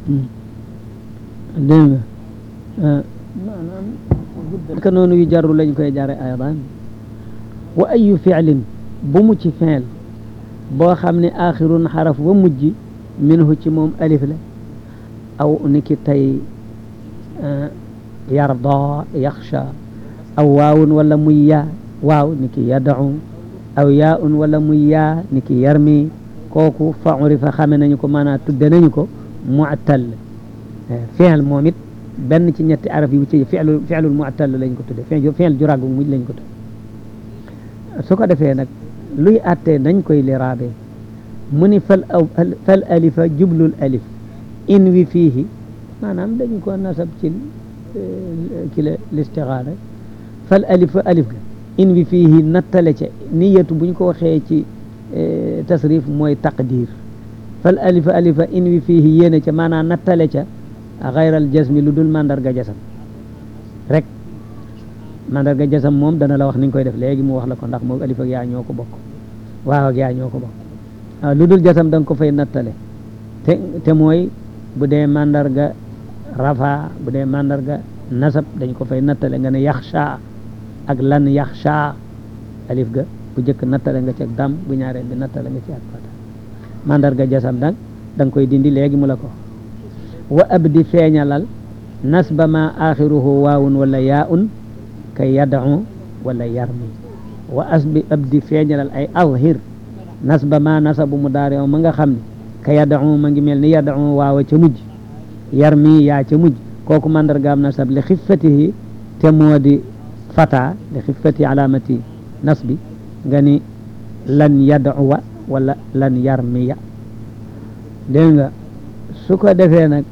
dégg nga maanaam ka noonu yu jarru lañ koy jare aydan wa ayu fi'lin bu mu ci fi'l boo xam ne axirun xaraf wa mujj minhu ci moom alif la aw niki tey yarda yaxsha aw waawun wala muy yaa waaw niki yad'u aw yaa un wala muy yaa niki yarmi kooku fa urifa xame nañu ko maanaam tudde nañu ko mu'tal fi'l moom it benn ci ñetti araf yi ci fi'lu fi'lul mu'tal lañ ko tudde fi'l ju ràggu mujj lañ ko tudde su ko defee nag luy àttee nañ koy liraabe mu ni fal aw fal alifa jublul alif in wi fiihi maanaam dañu ko nasab ci ki la listixaala fal alifa alif ga in wi fiihi nattale ca niyatu buñ ko waxee ci tasrif mooy taqdir fal alifa alifa in wi fiihi yéene ca maanaam nattale ca xayral jasmi lu dul mandarga jasam rek mandarga jasam moom dana la wax ni nga koy def léegi mu wax la ko ndax moom alif ak yaa ñoo ko bokk waaw ak yaa ñoo ko bokk waaw lu dul jasam da nga ko fay nattale te te mooy bu dee mandarga rafa bu dee mandarga nasab dañ ko fay nattale nga ne yaxsha ak lan yaxsha alif ga bu jëkk nattale nga ci ak dam bu ñaareel bi nattale nga ci ak fata mandarga jasam nag da nga koy dindi léegi mu la ko wa abdi feeñalal nasba ma axiruhu waawun wala yaa un ka yad'u wala yarmi wa asbi abdi feeñalal ay azhir nasba ma nasabu mu daari ma nga xam ne ka yad'u ma ngi mel ni yad'u waawa ca mujj yarmi yaa ca mujj kooku mandargaam nasab li xiffatihi te moo di fata li xiffati alamati nasbi nga ni lan yad'uwa wala lan yarmiya dégg nga su ko defee nag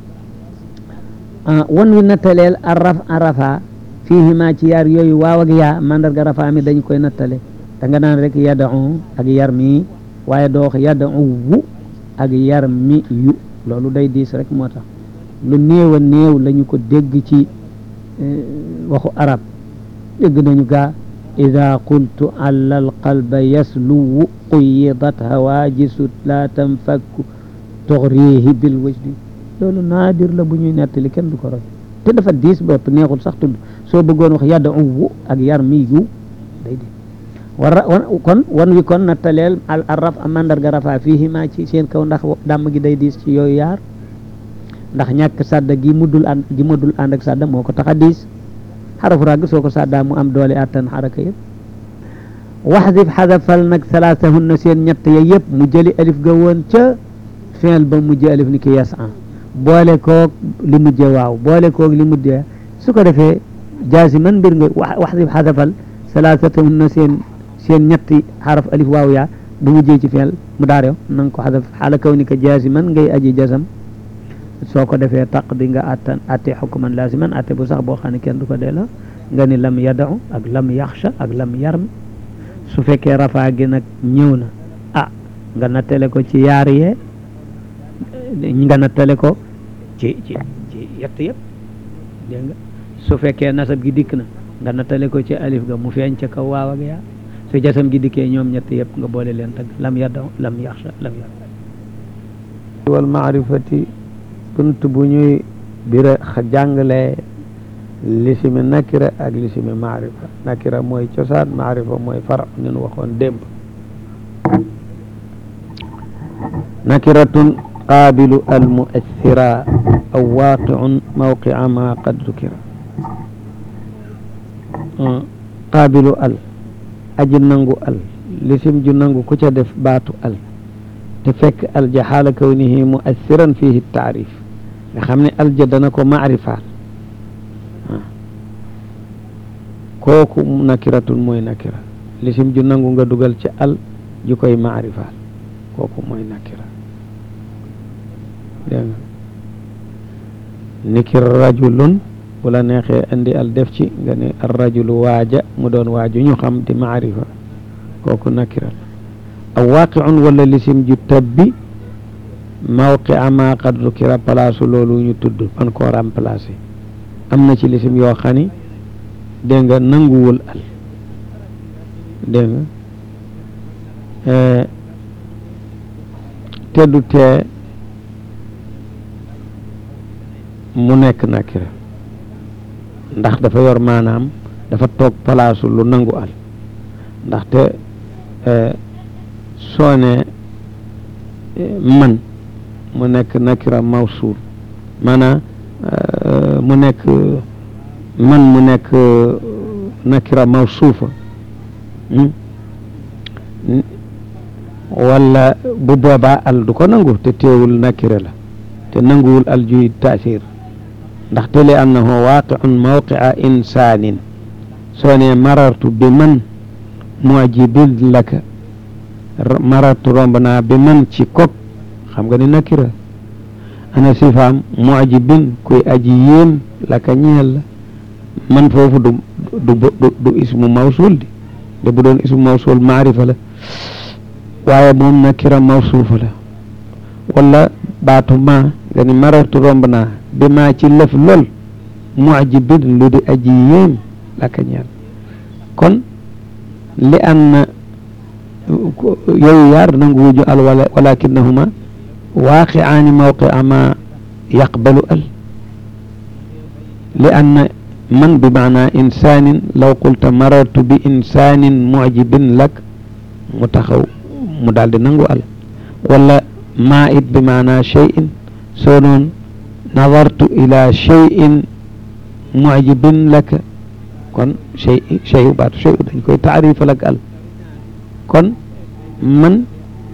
wan wi nattaleel a raf a rafa fiihima ci yaar yooyu waaw ak yaa mandarga rafa mi dañ koy nattale da nga naan rek yad'u ak yarmi waaye doo wax yad'u wu ak yarmi yu loolu day diis rek moo tax lu néew a néew lañu ko dégg ci waxu arab dégg nañu gaa ida qultu alla alqalba yasluwu quyidat hawajisu la tanfakku tughrihi bil wajdi loolu naadir la bu ñuy nettali kenn du ko roy te dafa diis bopp neexul sax tudd soo bëggoon wax yadda wu ak yar mi yu day di war kon wan wi kon nattaleel al raf a mandarga rafa fiihi ma ci seen kaw ndax dàmm gi day diis ci yooyu yaar ndax ñàkk sadda gi muddul ànd gi muddul ànd ak sadda moo ko tax a diis xarafu ràgg soo ko saddaa mu am doole attan xaraka yëpp waxdif xadafal nag salaasahunna seen ñett ya yëpp mu jëli alif ga woon ca fiil ba mujj alif ni ki yas an boole koog li mujje waaw boole koog li mujje su ko defee jaasi man mbir nga waxdif xadafal salaasahunna seen seen ñetti xaraf alif waaw yaa bu mujjee ci fiil mu daarew na nga ko xadaf xaala kaw ni ka jaasi man ngay aji jasam soo ko defee taq di nga attan atte xukuman laasiman atte bu sax boo xam ne kenn du ko delloo nga ni lam yadau ak lam yaxsha ak lam yarmi su fekkee rafaa gi nag ñëw na ah nga nattale ko ci yaar yee nga nattale ko ci ci ci yett yëpp dégg nga su fekkee nasab gi dikk na nga nattale ko ci alif ga mu feeñ ca kaw waaw ak yaa su jasam gi dikkee ñoom ñett yëpp nga boole leen tag lam yadau lam yaxsha lam yarmi wal maarifati bunt bu ñuy bira jàngale lisimi nakira ak lisimi maarifa nakira mooy cosaan maarifa mooy far nin waxoon démb nakiratun qaabilu al muassira aw waaqiun mawqia ma qad dukira qaabilu al aji nangu al lisim ju nangu ku ca def baatu al te fekk al ja xaala kawnihi muassiran fihi taarif nga xam ne alja dana ko maarifaal kooku nakiratun mooy nakira lisim ju nangu nga dugal ci al ju koy maarifaal kooku mooy nakira dégg nga nikir rajulun bu la neexee andi al def ci nga ne ar rajulu waaja mu doon waaju ñu xam di maarifa kooku nakira aw waaqiun wala lisim ju tabbi mawqi ama qad zukira place loolu ñu tudd man koo remplacé am na ci lisim yoo xam ni dégg nga nanguwul al dégg nga te du tee mu nekk nakira ndax dafa yor maanaam dafa toog palaasu lu nangu al ndaxte soo ne man mu nekk nakira mawsuul maanaam mu nekk man mu nekk nakira mawsuufa wala bu boobaa al du ko nangu te teewul nakira la te nanguwul al juy taasir ndaxte li annahu waaqiun mawqia insaanin soo ne marartu bi man muajibin laka marartu romb naa bi man ci kok xam nga ni nakira ana sifaam muajibin kuy aji yéem laka ñeel la man foofu du du du ismu mawsul di de bu doon ismu mawsul maarifa la waaye moom nakira mawsuufa la wala baatu ma nga ni marartu romb naa bi maa ci lëf lool muajibin lu di aji yéem laka ñeel kon li an yooyu yaar nangu wuju al wala walakinahuma waaqiaani mawqia ma yaqbalu al li anna man bi maana insanin law qulta marartu bi insanin mucjibin lak mu taxaw mu daal di nangu al wala maa it bi maana cheyin soo noon nadartu ila cheyin mucjibin laka kon chey cheyu baatu cheyu dañ koy taarifal ak al kon man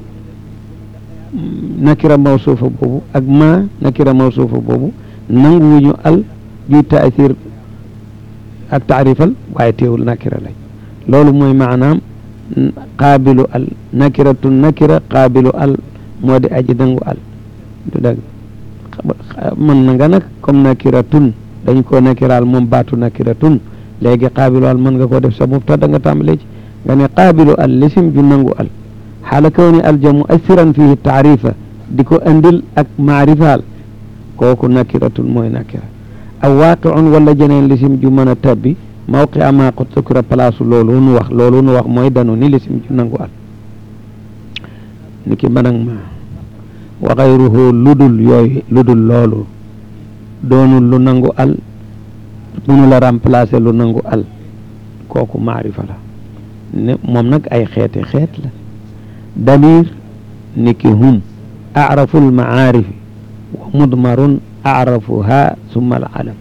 nakira mawsuufa boobu ak ma nakira mawsuufa boobu nanguwuñu al juy taasir ak taarifal waaye teewul nakira lañ loolu mooy maanaam qaabilu al nakiratu nakira qaabilu al moo di aji nangu al du dëgg mën na nga nag comme nakiratun dañ koo nakiraal moom baatu nakiratun léegi qaabilu al mën nga koo def sa mubtada nga tàmbalee ci nga ne qaabilu al lisim ju nangu al xaala kawni alja muassiran fihi taarifa di ko andil ak maarifaal kooku nakiratun mooy nakira aw waaqiun wala jeneen lisim ju mën a tabbi mawqi ama qad sukira place loolu nu wax loolu nu wax mooy danu ni lisim ju nangu al ni ki mbanag ma wa xayruhu ludul yooyu ludul loolu doonul lu nangu al munu la remplacer lu nangu al kooku maarifa la ne moom nag ay xeeti xeet la damir niki hum acrafu almacaarifi wa mudmarun acrafuha summa alalam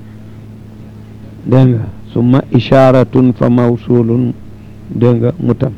dégg nga summa isharatun fa mawsulun dégg nga mutam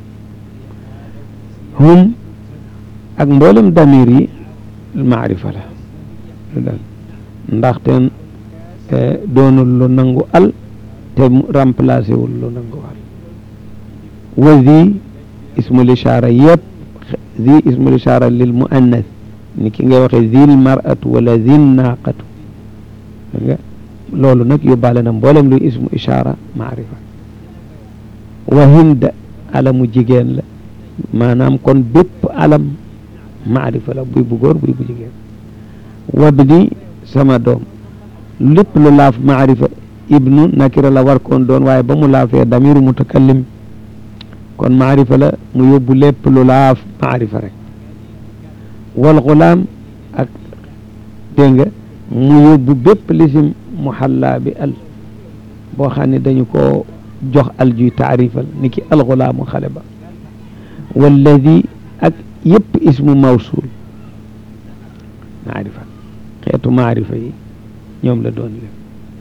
hum ak mboolem damir yi maarifa la ndaxte doonul lu nangu al te remplacé wul lu nangu al wa zi ismul ishaara yëpp zi ismul ishaara lil muannas ni ki ngay waxee zil maratu wala zil naaqatu nga loolu nag yóbbaale na mboolem luy ismu ishaara maarifa wa hind alamu jigéen la maanaam kon bépp alam maarifa la buy bu góor buy bu jigéen wabni sama doom lépp lu laaf maarifa ibnu nakira la war koon doon waaye ba mu laafee damiru mutakallim kon maarifa la mu yóbbu lépp lu laaf maarifa rek wal gulaam ak dégg nga mu yóbbu bépp lisim muhalla bi al boo xam ne dañu ko jox al juy taarifal ni ki al gulaamu xale ba walladi ak yëpp ismu mawsul maarifa xeetu maarifa yi ñoom la doon lépp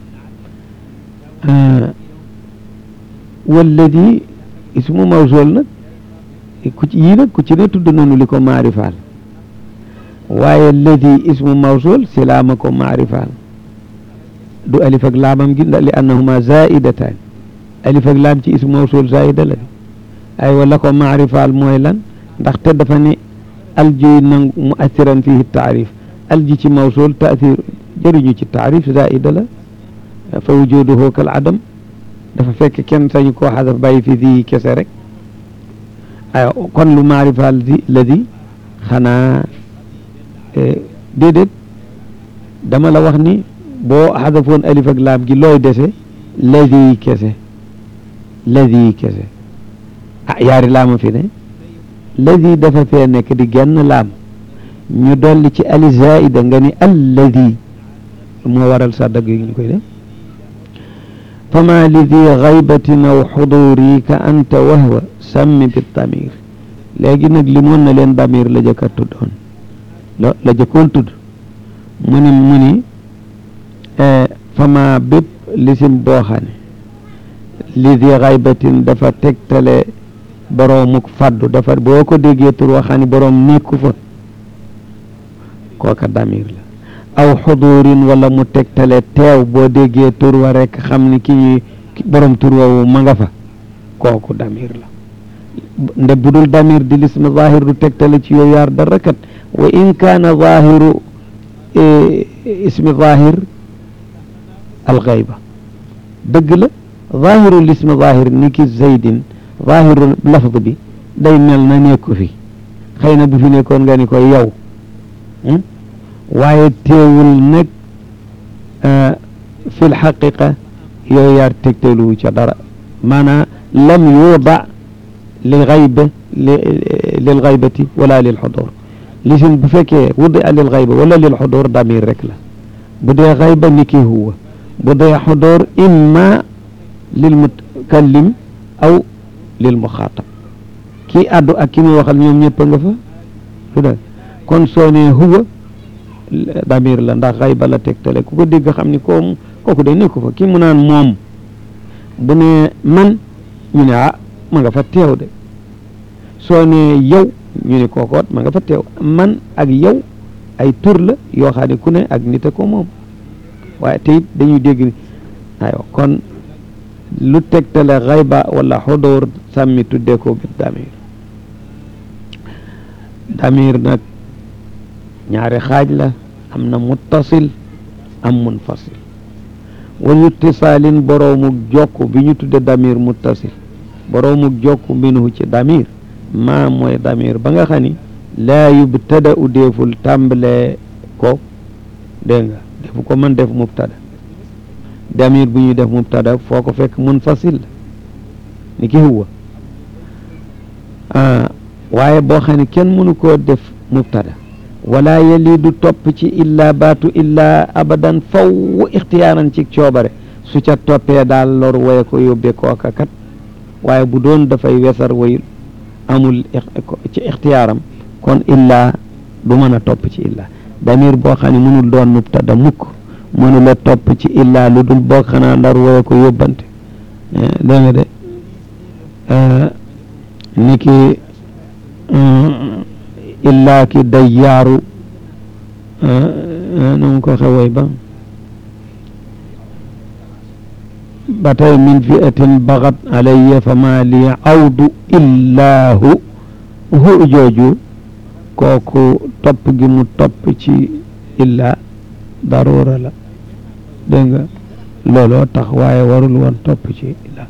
walladi ismu mawsul nag ku ci yii nag ku ci ne tudd nañu li ko maarifaal waaye ladi ismu mawsul si laama ko maarifaal du alif ak laamam gi li annahuma zaidatan alif ak laam ci ismu mawsul zaida la ay wala ko maarifaal mooy lan ndaxte dafa ne alji nangu mu assiran fihi taarif alji ci mawsul taasir jëriñu ci taarif zaida la fa wujuduhu kal adam dafa fekk kenn sañu koo xadaf bàyyi fi di kese rek ay kon lu maarifaal di la di xanaa déedéet dama la wax ni boo xadafoon alif ak laam gi looy dese ladi kese ladi kese ah yaari laama fi ne ladi dafa fee nekk di genn laam ñu dolli ci ali zaida nga ni alladi moo waral sa dagg yi ñu koy def fama li di xaybatin aw xuduri ka anta wahwa sammi bi damir léegi nag limoon na leen damir la jëkka tuddoon la la jëkkoon tudd mu ni mu ni fama bépp lisim boo xam ne li di xaybatin dafa tegtale boroomuk faddu dafa boo ko déggee tur waxaa ni boroom nekku fa kooka damir la aw xudurin wala mu tegtale teew boo déggee tur wa rekk xam ni ki ñuy borom tur woowu ma nga fa kooku damir la nde budul damir di lism zahir du tegtale ci yooyu yaar dara kat wa in kaana zahiru ismi zahir alxayba dëgg la zahiru lism zahir ni ki zaydin zahiru lafd bi day mel na nekku fi xëy na bu fi nekkoon nga ni ko yow waaye teewul nag fi lxaqiqa yooyu yaar tegtaluwu ca dara maanaam lam yuuda lil xayba lil xaybati wala lil xudur lisim bu fekkee wudi a lil xayba wala lil xudur damir rek la bu dee xayba ni ki huwa bu dee xudur imma lil mutakallim aw lil muxaatab kii addu ak ki muy waxal ñoom ñëpp nga fa lu dee kon soo nee huwa damir la ndax xayba la tegtale ku ko dégg xam ni koom kooku day nekku fa kii mu naan moom bu ne man ñu ne ah ma nga fa teew de soo ne yow ñu ne kookoot ma nga fa teew man ak yow ay tur la yoo xam ne ku ne ak nit a ko moom waaye te it dañuy dégg ni aywa kon lu tegtale xayba wala xudóor sàmmi tuddee ko bi damir damir nag ñaari xaaj la am na muttasil am munfasil wal ittisaalin boroomuk jokk bi ñu tudde damir muttasil boroomuk jokk minhu ci damir maa mooy damir ba nga xam ni laa yubtada u deeful tàmbalee ko dégg nga defu ko mën def mubtada damir bu ñuy def mubtada foo ko fekk munfasil la ni ki huwa waaye boo xam ne kenn mënu koo def mubtada wala yeli du topp ci illa baatu illa abadan faw ixtiyaaran ci coobare su ca toppee daal lor waye ko yóbbee kooka kat waaye bu doon dafay wesar wayul amul ci ixtiyaaram kon illa du mën a topp ci illa damir boo xam ne mënul doon mubtada mukk mënula topp ci illa lu dul boo xanaa ndar waye ko yóbbante dégg nga de ni ki illaa ki dayyaaru nu mu ko xewoy ba ba tey min fi'atin baxat alayya fa maa li awdu illaahu hu jooju kooku topp gi mu topp ci illaa daruura la dégg nga looloo tax waaye warul woon topp ci illaa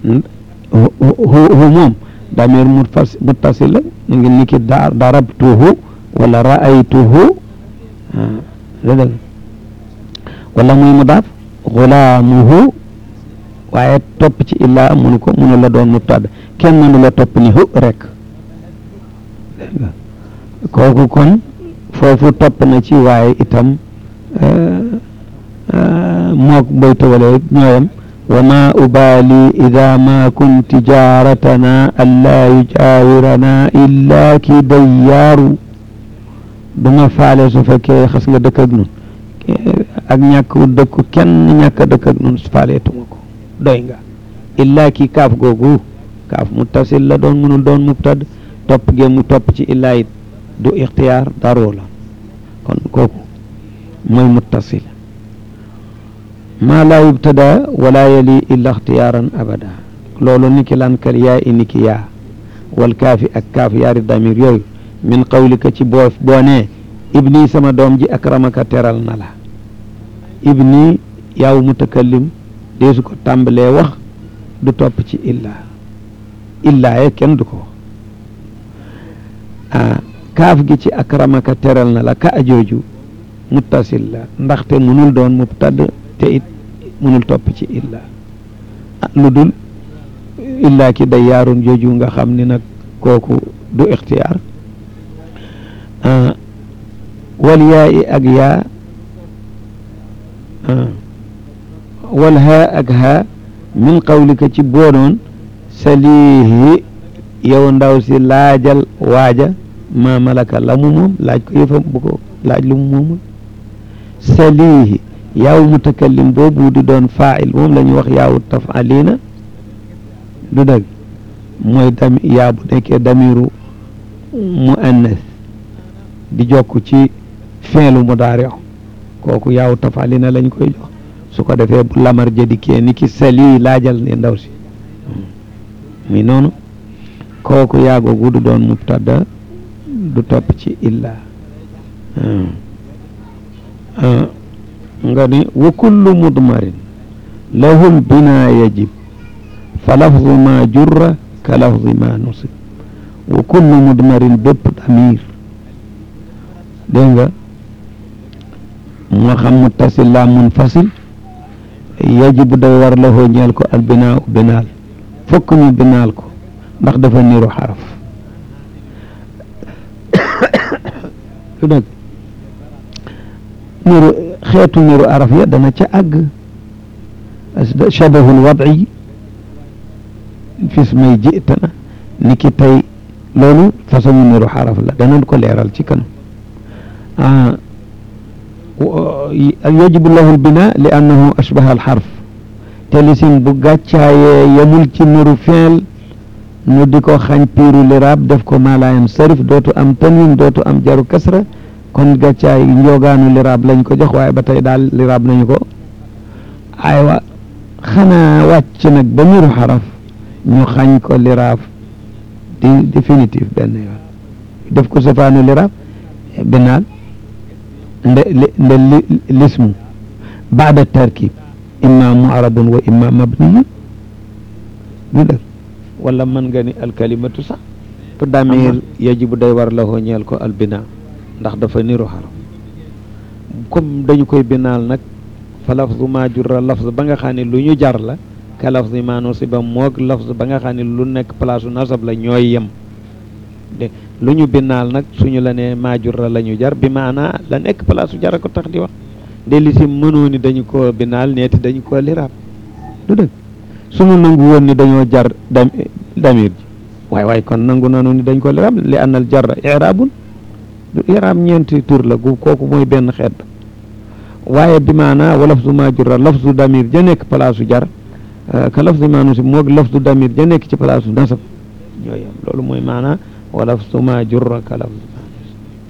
hu moom damir muttasil la ñu ngi niki darabtuhu wala ra'aytuhu dëgg wala muy mudaaf xulaamuhu waaye topp ci illaa munu ko munu la doon mubtada kenn mënu la topp ni hu rek dégg nga kooku kon foofu topp na ci waaye itam mook boy tawale ñooyam وما أبالي إذا ما كنت جارتنا ألا يجاورنا إلا كي ديار duma faale su fekkee xas nga dëkk ak nun ak ñàkk wu dëkku kenn ñàkk a dëkk ak nun faaleetuma ko doy nga illaa ki kaaf googu kaaf muttasil la doon mënul doon mubtad topp gee mu topp ci illaa it du ixtiyaar daroo la kon kooku mooy muttasil maa laa yubtada wala yali illa ixtiyaaran abada loolu niki lan kal yaa i niki yaa wal kaafi ak kaaf yaari damir yooyu min qawlika ci boo boo nee ibni sama doom ji akramaka teral na la ibni yaaw mutakallim deesu ko tàmbalee wax du topp ci illaa illaa ye kenn du ko wax ah kaaf gi ci akramaka teral na la ka ajooju muttasil la ndaxte munul doon mubtad te it munul topp ci illa ah lu dul illa ki day yaarun jooju nga xam ni nag kooku du ixtiyaar wal yaa i ak yaa wal haa ak haa min qawlika ci boonoon salihi yow ndaw si laajal waaja ma malaka la mu moom laaj ko yëfam bu ko laaj lu mu moomul salihi yaaw mutakallim boobu di doon faa'il moom la ñuy wax yaawu taf'alina du dëgg mooy dami yaa bu nekkee damiru muannas di jokk ci fi'lu mudaari kooku yaawu taf'alina lañ koy jox su ko defee bu lamar jëdikee ni ki sali laajal ne ndaw si mi noonu kooku yaagoogu du doon mubtada du topp ci illa nga ni wa kullu mudmarin lahul bina yajib fa lafzu ma jurra ka lafzi ma nusib wa kullu mudmarin bépp damir dégg nga moo xam muttasil la munfasil yajibu day war lahoo ñeel ko al binaa u binaal fokk ñu binaal ko ndax dafa niru xaraf lu dëgg niru xeetu niru araf ya dana ca àgg shabahul wad'i fis may jitana ni ki tey loolu façon niru xaraf la danañ ko leeral ci kanam yajibu lahu lbina li annahu ashbaha alxarf te lisim bu gàccaayee yemul ci niru feel nu di ko xañ piiru liraab def ko maalaayam sarif dootu am tanwin dootu am jaru kasra kon gàccaay njoogaanu liraab lañ ko jox waaye ba tey daal liraab nañu ko aywa xanaa wàcc nag ba niru xaraf ñu xañ ko liraab di définitif benn yoon def ko safaanu liraab binaal nde nde lismu baada tarkib imma mu'radun wa imma mabniyun du dëgg wala mën nga ni alkalimatu sax tu damir yajibu day war la hoo ñeel ko albina ndax dafa niru xaraf comme dañu koy binaal nag fa lafzu ma jurra lafz ba nga xam ne lu ñu jar la ka lafzi ma nusiba moog lafz ba nga xam ne lu nekk place nasab la ñooy yem de lu ñu binaal nag suñu la ne ma jurra la ñu jar bi maanaa la nekk place jara ko tax di wax de li si mënoo ni dañu ko binaal neeti dañu ko liraab du dëgg suñu nangu woon ni dañoo jar dam damir ji waaye waaye kon nangu nanu ni dañ ko liraab li annal jarra iraabun du iraab ñeenti tur la gu kooku mooy benn xeet waaye bi maanaa wa lafzu ma jurra lafzu damir ja nekk place jar ka lafzu ma nusib moog lafzu damir ja nekk ci place nasab ñooy am loolu mooy maanaa wa lafzu ma jurra ka lafzu ma nusib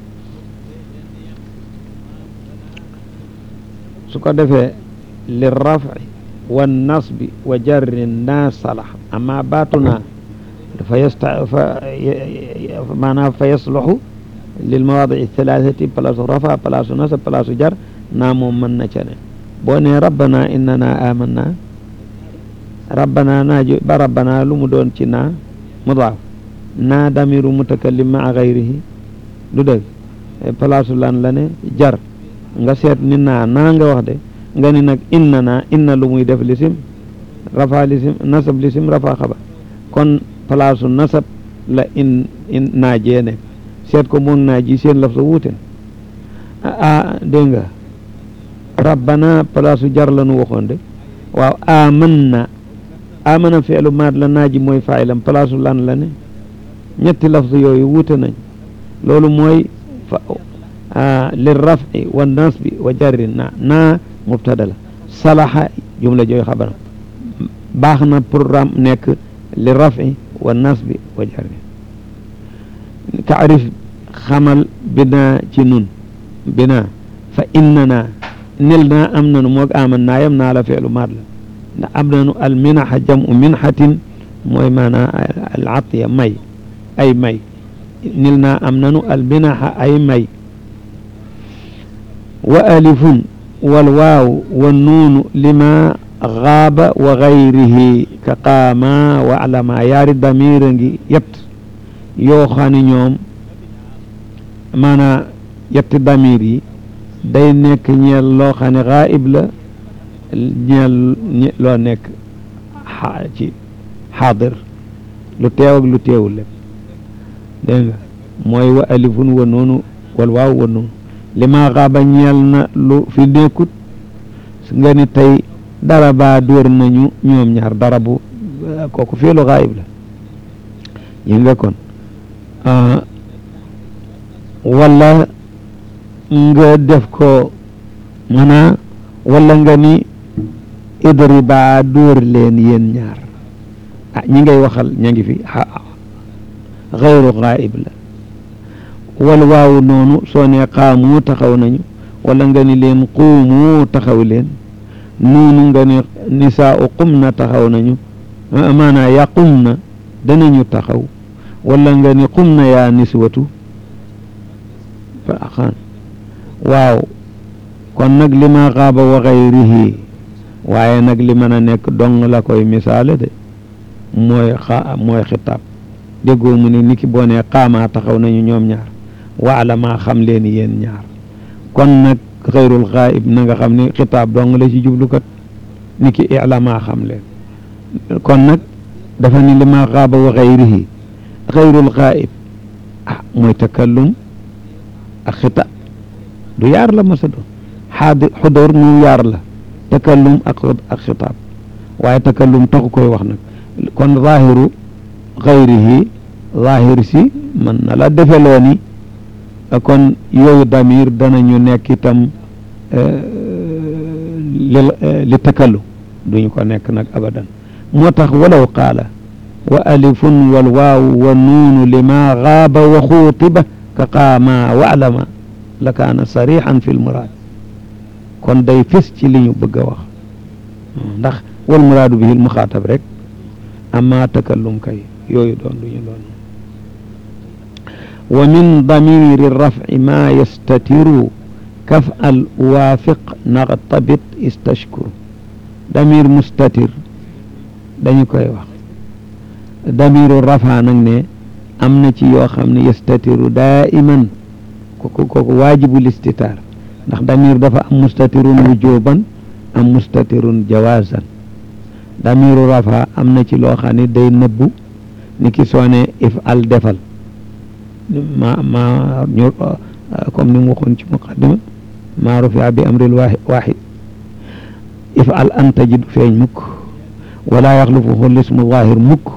su ko defee li rafi wa nasbi wa jarri naa salax amma baatu naa fa yasta fa maanaam fa yasluxu lil mawaadi thalathati place rafa place nasab place jar naa moom mën na ca ne boo ne rabbana innana amanna rabbana naa jo ba rabbana lu mu doon ci naa mudaaf naa damiru mutakallim maa gayrihi du dëgg place lan la ne jar nga seet ni naa naa nga wax de nga ni nag inna naa inna lu muy def lisim rafa lisim nasab lisim rafa xabar kon place nasab la in in naa jee nekk seet ko moom naa ji seen laf sa wuute ah dégg nga rabbana place jar la nu waxoon de waaw amanna amana fi'lu maat la naa ji mooy faa'ilam place lan la ne ñetti lafz yooyu wuute nañ loolu mooy fa li rafi wa nasbi wa jarri na naa mubtada la salaha jumla jooy xabaram baax na programme nekk li rafi wa nasbi wa jarri taarif xamal binaa ci nun binaa fa innana nil naa am nanu moog aman naa yam naa la fi'lu maat la ndax am nanu al minaxa jamu minxatin mooy maanaa al atiya may ay may nil naa am nanu al minaxa ay may wa alifun wal waaw wa nuunu lima gaaba wa gayrihi ka qaama wa alama yaari damira ngi yett yoo xam ne ñoom maanaa yetti damir yi day nekk ñeel loo xam ne gaayib la ñeel loo nekk ci xaadir lu teew ak lu teewul lépp dégg nga mooy wa alifun wa noonu wal waaw wa noonu li ma xaaba ñeel na lu fi nekkut nga ni tey daraba dóor nañu ñoom ñaar darabu kooku fiilu gaayib la ñu nga kon wala nga def ko mana wala nga ni idriba dóor leen yéen ñaar ah ñi ngay waxal ña ngi fi xayru gaayib la wal waawu noonu soo ne qaamu taxaw nañu wala nga ni leen quumu taxaw leen noonu nga ni nisaau qum na taxaw nañu maanaa yaqum na danañu taxaw wala nga ni qum na yaa niswatu faaxaan waaw kon nag li ma xaaba wa xayrihi waaye nag li mën a nekk dong la koy misaale de mooy xa mooy xitaab déggoo mu ne ni ki boo nee xaamaa taxaw nañu ñoom ñaar waala maa xam leen yéen ñaar kon nag xayrul xaayib na nga xam ne xitaab dong la ci jublukat ni ki ila maa xam leen kon nag dafa ni li ma xaaba wa xayrihi xayrul xaayib ah mooy takallum ak xitaab du yaar la masa doon xaadi xudóor mu yaar la takallum ak ak xitaab waaye takallum taxu koy wax nag kon zaahiru xayrihi zaahir si mën na la defeloo ni kon yooyu damir danañu nekk itam li li takallu duñu ko nekk nag abadan moo tax walaw qaala wa alifun wal waawu wa nuunu lima gaaba wa xuutiba ka qaama waalama la kaana sarixan fi lmuraad kon day fis ci li ñu bëgg a wax ndax wal muraadu bihi lmuxaatab rek amma takallum kay yooyu doon duñu doon wa min damiri rafci ma yastatiru kaf al waafiq naqtabit istashkur damir mustatir dañu koy wax damiru rafa nag ne am na ci yoo xam ne yastatiru daiman kooku kooku waajibul istitaar ndax damir dafa am mustatirun wujuban am mustatirun jawazan damiru rafa am na ci loo xam ne day nëbbu ni ki soone if al defal ma ma ñu comme ni mu waxoon ci muqaddima maa rufia bi amril waxid if al anta ji du feeñ mukk wala yaxlufuhu lismu zahir mukk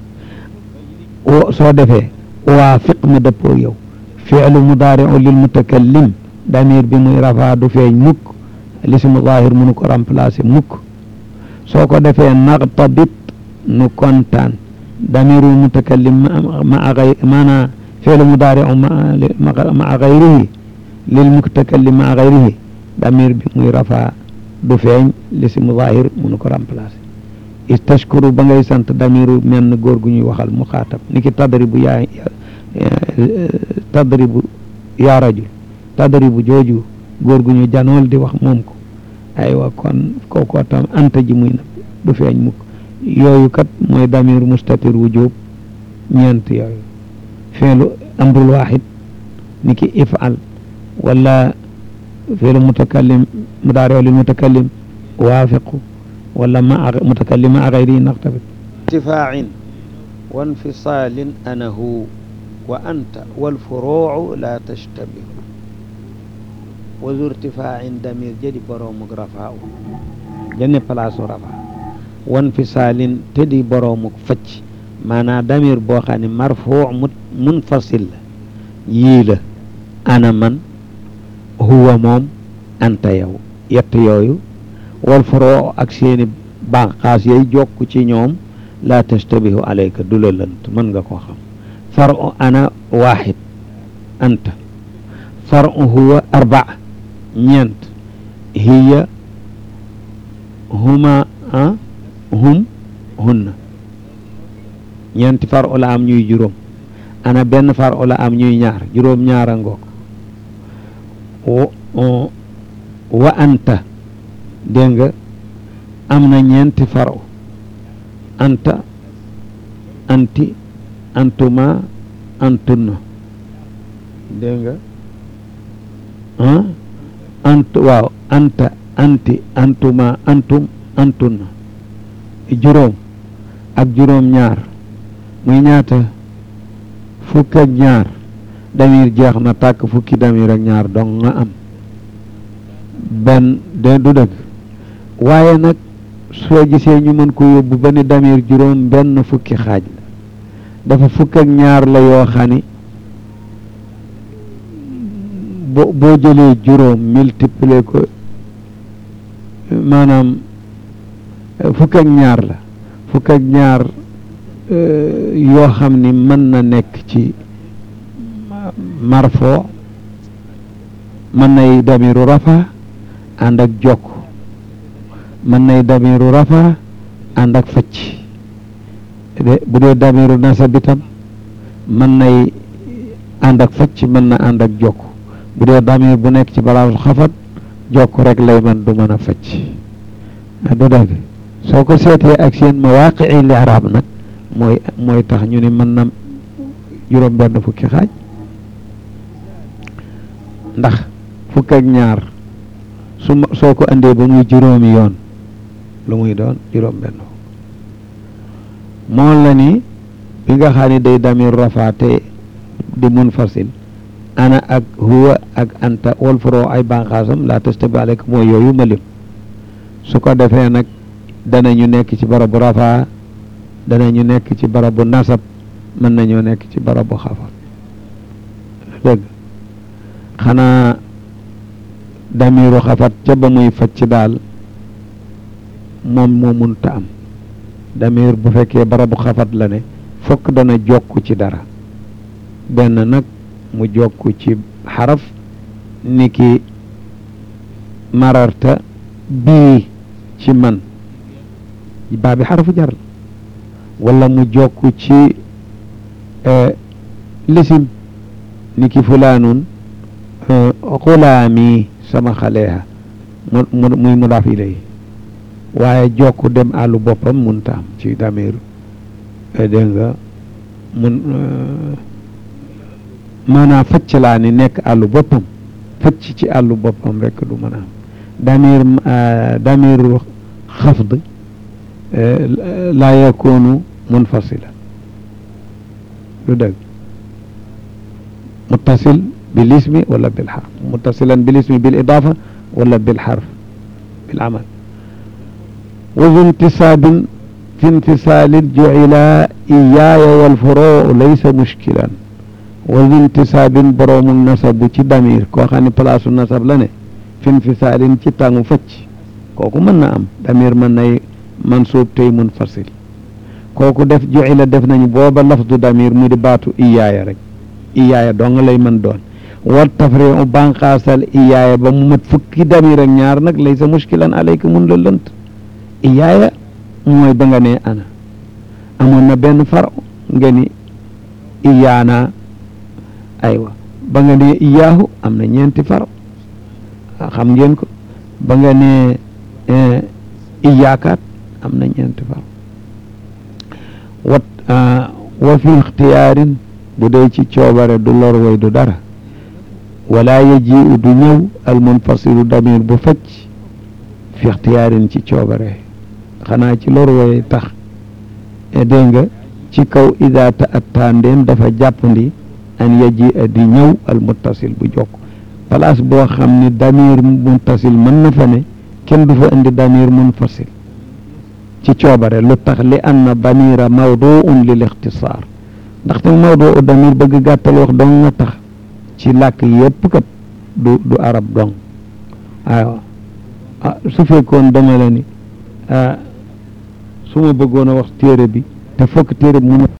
soo defee waafiq ma dëppoo yow fi'lu mudaari'u lil mutakallim damir bi muy rafa du feeñ mukk lismu zahir mënu ko remplacer mukk soo ko defee naqtabit nu kontaan damiru mutakallim ma gay maanaa fi'lu mudaari'u ma gayrihi lil mutakallim ma gayrihi damir bi muy rafa du feeñ lismu zahir mënu ko remplacer istashkuru ba ngay sant damiru menn góor gu ñuy waxal mu xaatab ni ki tadribu yaa tadribu yaa rajul tadribu jooju góor gu ñu janool di wax moom ko aywa kon kookoo tam anta ji muy na du feeñ mukk yooyu kat mooy damir mustatir wujub ñeent yooyu feelu amrul waxid ni ki ifal wala feelu mutakallim mudaari lil mutakallim waafiqu wala ma mutakallim ma gayri naqtabit irtifaacin wa infisaalin anahu wa anta walfuruucu la tashtabihu wa zu irtifaacin damir jadi boroomuk rafaa u jenne place u rafa wa infisaalin tedi boroomuk facc maanaa damir boo xam ne marfuu mu munfasil la yii la ana man huwa moom anta yow yett yooyu wal furoo ak seeni banqaas yay jokk ci ñoom laa tastabihu alayka du la lënt mën nga koo xam faru ana waaxid anta faru huwa arbaa ñeent hiya huma a hum hunna ñeenti faru la am ñuy juróom ana benn faru la am ñuy ñaar juróom ñaara ngoog wa anta dégg nga am na ñeenti faru anta anti antuma antunna dégg nga ah ant waaw anta anti antuma antum antunna juróom ak juróom ñaar muy ñaata fukk ak ñaar damir jeex na tàkk fukki damir ak ñaar dong nga am benn de du dëgg waaye nag soo gisee ñu mën ko yóbbu ba ni damir juróom benn fukki xaaj la dafa fukk ak ñaar la yoo xam ni boo boo jëlee juróom multiplier ko maanaam fukk ak ñaar la fukk ak ñaar yoo xam ni mën na nekk ci marfo mën nay damiru rafa ànd ak jokk mën nay damiru rafa ànd ak facc de bu dee damiru nasab itam mën nay ànd ak facc mën na ànd ak jokk bu dee damir bu nekk ci balaasul xafat jokk rek lay mën du mën a facc du dëgg soo ko seetee ak seen mawaqii li arab nag mooy mooy tax ñu ni mën na juróom benn fukki xaaj ndax fukk ak ñaar su ma soo ko andee ba muy juróomi yoon lu muy doon juróom benn moom la ni bi nga xam ne day damir rafaate di munfasil ana ak huwa ak anta wal furoo ay banqaasam la tastabi alek mooy yooyu ma lim su ko defee nag danañu nekk ci barabu rafaa danañu nekk ci barabu nasab mën nañoo nekk ci barabu xafat dëgg xanaa damiru xafat ca ba muy facc daal moom moo munta am damir bu fekkee barabu xafat la ne fokk dana jokk ci dara benn nag mu jokk ci xaraf ni ki mararta bii ci man baa bi xarafu jar la wala mu jokk ci lisim ni ki fulaanun xulaami sama xaleeha mu mu muy mudaaf ilay waaye jokk dem àllu boppam munta am ci damir dégg nga mun maanaam facc laa ni nekk àllu boppam facc ci àllu boppam rek du mën a am damir damir xafd laa yakunu munfasila lu dëgg muttasil bil ismi wala bil xarf muttasilan bil ismi bil idafa wala bil xarf bil amal wa zu intisaabin fi intisaalin jucila iyaaya wal furoo laysa mushkilan wa zu intisaabin boroomu nasabu ci damir koo xam ne palaasu nasab la ne fi infisaalin ci tàngu facc kooku mën na am damir mën nay mansuub tey munfasil kooku def jucila def nañu booba lafdu damir mu di baatu iyaaya rek iyaaya dong lay mën doon wa tafriu banqaasal iyaaya ba mu mat fukki damir ak ñaar nag laysa mushkilan alayka mun la lënt iyaaya mooy ba nga ne ana amoon na benn far nga ni iyaana aywa ba nga ne iyaahu am na ñeenti far xam ngeen ko ba nga ne iyaakaat am na ñeenti far wat wa fi ixtiyaarin bu dee ci coobare du lor way du dara wala yajiu du ñëw al munfasilu damir bu facc fi ixtiyaarin ci coobare xanaa ci lor way tax dégg nga ci kaw ida ta atta ndéem dafa jàppandi an yaji a di ñëw al muttasil bu jokk place boo xam ni damir muttasil mën na fa ne kenn du fa indi damir munfasil ci coobare lu tax li anna damira mawduun lil ixtisaar ndaxte mawduu damir bëgg gàttal wax dong nga tax ci làkk yëpp kat du du arab dong aywa ah su fekkoon dama la ni su ma bëggoon a wax téere bi te fokk téere bi mu